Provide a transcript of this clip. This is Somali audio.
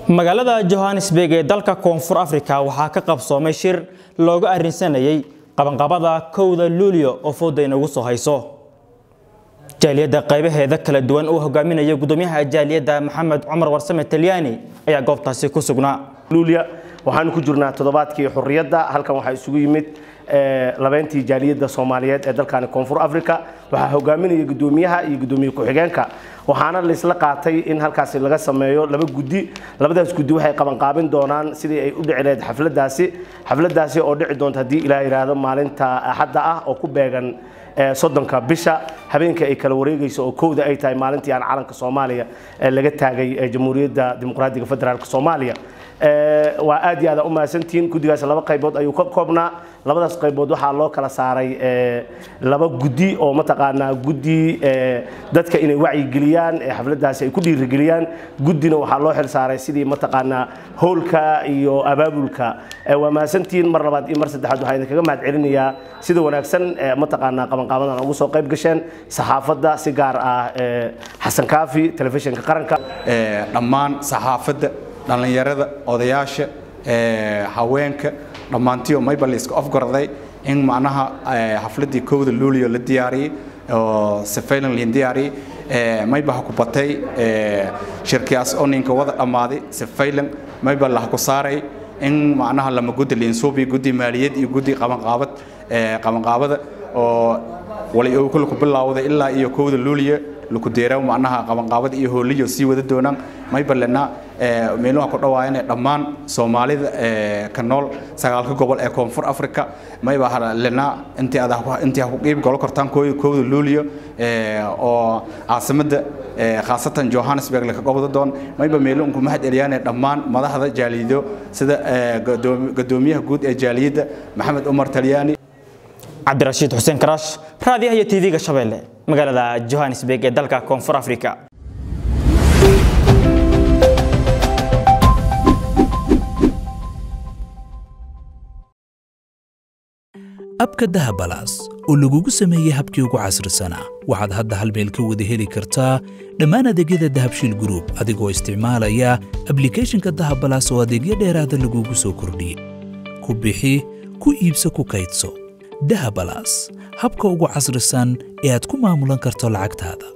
magaalada johannesburg ee dalka koonfur afrika waxaa ka qabsoomay shir looga arrinsanayay qabanqabada kowda luulyo oo fooda inagu soo hayso jaaliyadda qaybaheeda kala duwan uu hogaaminaya gudoomiyaha jaaliyadda maxamed cumar warsame talyaani ayaa goobtaasi ku sugnaa luulya waxaanu ku jirnaa toddobaadkii xurriyadda halkan waxaa isugu yimid labeyntii jaaliyadda soomaaliyeed ee dalkani koonfur africa waxaa hogaaminaya gudoomiyaha iyo gudoomiye ku-xigeenka waxaana laisla qaatay in halkaasi laga sameeyo laba guddi labadaas guddi waxay qabanqaabin doonaan sidii ay u dhici lahayd xafladaasi xafladaasi oo dhici doonta haddii ilaa yidhaahdo maalinta axadda ah oo ku beegan soddonka bisha habeenka ay kala wareegayso oo kowda ay tahay maalintii aan calanka soomaaliya laga taagay jamhuuriyadda dimuqraadiga federaalk soomaaliya waa aad iyo aad u mahadsantihiin guddigaas laba qaybood ayuu ka koobnaa labadaas qaybood waxaa loo kala saaray laba guddi oo mataqaanaa guddi dadka inay wacyigeliyaan xafladaasi ay ku dhiirigeliyaan guddina waxaa loo xil saaray sidii mataqaanaa howlka iyo abaabulka waa mahadsantihiin mar labaad iyo mar saddexaad waxaa idinkaga mahad celinayaa sida wanaagsan mataqaanaa qabanqaabadan ugu soo qayb gasheen saxaafadda si gaar ah xasan kaafi telefishinka qaranka dhammaan saxaafadda dhallinyarada odayaasha haweenka dhammaantiyo mayba la iska ofgorday in macnaha xafladii kowda luulio la diyaariyey oo sefaylan liin diyaariyey mayba ha ku batay shirkiyaas oo ninka wada dhammaaday sefaylan mayba la ha ku saaray in macnaha lama guddi liinsuubi guddi maaliyad iyo guddi qabanqaabad qabanqaabada oo wali uu kula ku bilaawday ilaa iyo kowda luuliya laku deeraa macnaha qabanqaabada iyo hooliyo sii wada doonaan maybalena meeluha ku dhawaayana dhammaan soomaalida ka nool sagaalka gobol ee koonfur africa mayba lena intii aad intii ha ku qiib golo kortaan kowda luuliyo oo caasimada khaasatan johannesburg laka gobda doon mayba meelunku mahad eliyaane dhammaan madaxda jaalido sida gadoomiyaha guud ee jaaliyadda maxamed umar talyaani cabdirashiid xuseen karaash raadiyaha iyo tv-ga shabeelle magaalada johannesburg ee dalka koonfur afrika abka dahabalaas oo lagugu sameeyey habkii ugu casrisanaa waxaad hadda hal meel ka wada heli kartaa dhammaan adeegyada dahabshiil gruub adigoo isticmaalaya ablikhethonka dahabalaas oo adeegyo dheeraada lagugu soo kordhiyey ku bixi ku iibso ku kaydso dahabalaas habka ugu casrisan ee aad ku maamulan karto lacagtaada